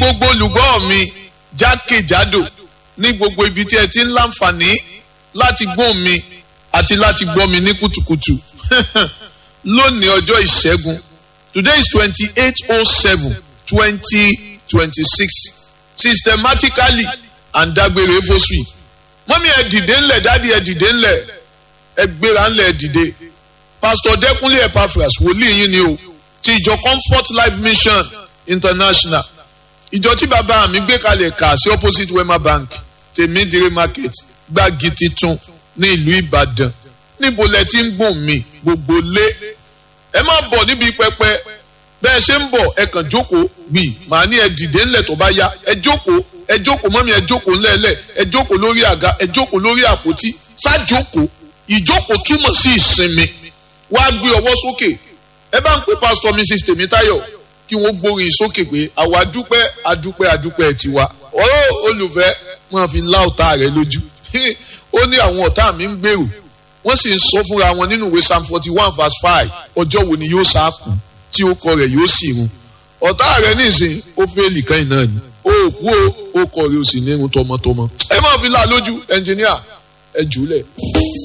gbogbo olùgbọ́ mi jákèjádò ní gbogbo ibi tí ẹ ti ń láǹfààní láti gbọ́ mi àti láti gbọ́ mi ní kùtùkùtù lónìí ọjọ́ ìṣẹ́gun today is twenty eight oh seven twenty twenty six systematically and dágbére fosui mọ́mí ẹ dìde ńlẹ̀ dádì ẹ dìde ńlẹ̀ ẹ gbéra ńlẹ̀ ẹ dìde pastor dẹ́kunlé epaphras wòlíì yín ni o ti ìjọ comfort life mission international ìjọ tí bàbá mi gbé kalẹ̀ kà sí opposite wema bank tèmídìrí market gbági titun ní ìlú ìbàdàn níbo lẹ ti ń gbọ̀n mi gbogbo lé ẹ má bọ̀ níbi pẹpẹ bẹ́ẹ̀ ṣe ń bọ̀ ẹ kàn jókòó gbì màá ní ẹ dìde ńlẹ̀ tó bá yá ẹ jókòó ẹ jókòó mọ́mí ẹ jókòó ńlẹ̀ẹ́lẹ̀ ẹ jókòó lórí àga ẹ jókòó lórí àpótí ṣáàjókòó ìjókòó túmọ̀ sí ìsinmi wá gbé ọwọ́ sókè ẹ bá ń pè pásítọ̀ mrs tèmítáyọ̀ kí wọ́n gbórin sókè pé àwa dúpẹ́ adúpẹ́ adúpẹ́ tiwa ọ̀rọ̀ olùfẹ́ wọn fi lá ọ̀tá rẹ lójú ó ní àwọn ọ̀tá mi ń gbèrò wọ́n sì ń sọ fúnra wọn nínú ìwé psalm forty one verse five ọjọ́ wo ni yóò sáàkù tí ó kọ rẹ̀ yóò sì run ọ̀tá rẹ̀ nísìn ó fẹ́ẹ́lì kan náà ni ó kú ó ó kọ rẹ̀ ó sì ní irun tọmọtọmọ ẹ má fi lá lójú ẹnjìníà ẹ jùlẹ̀.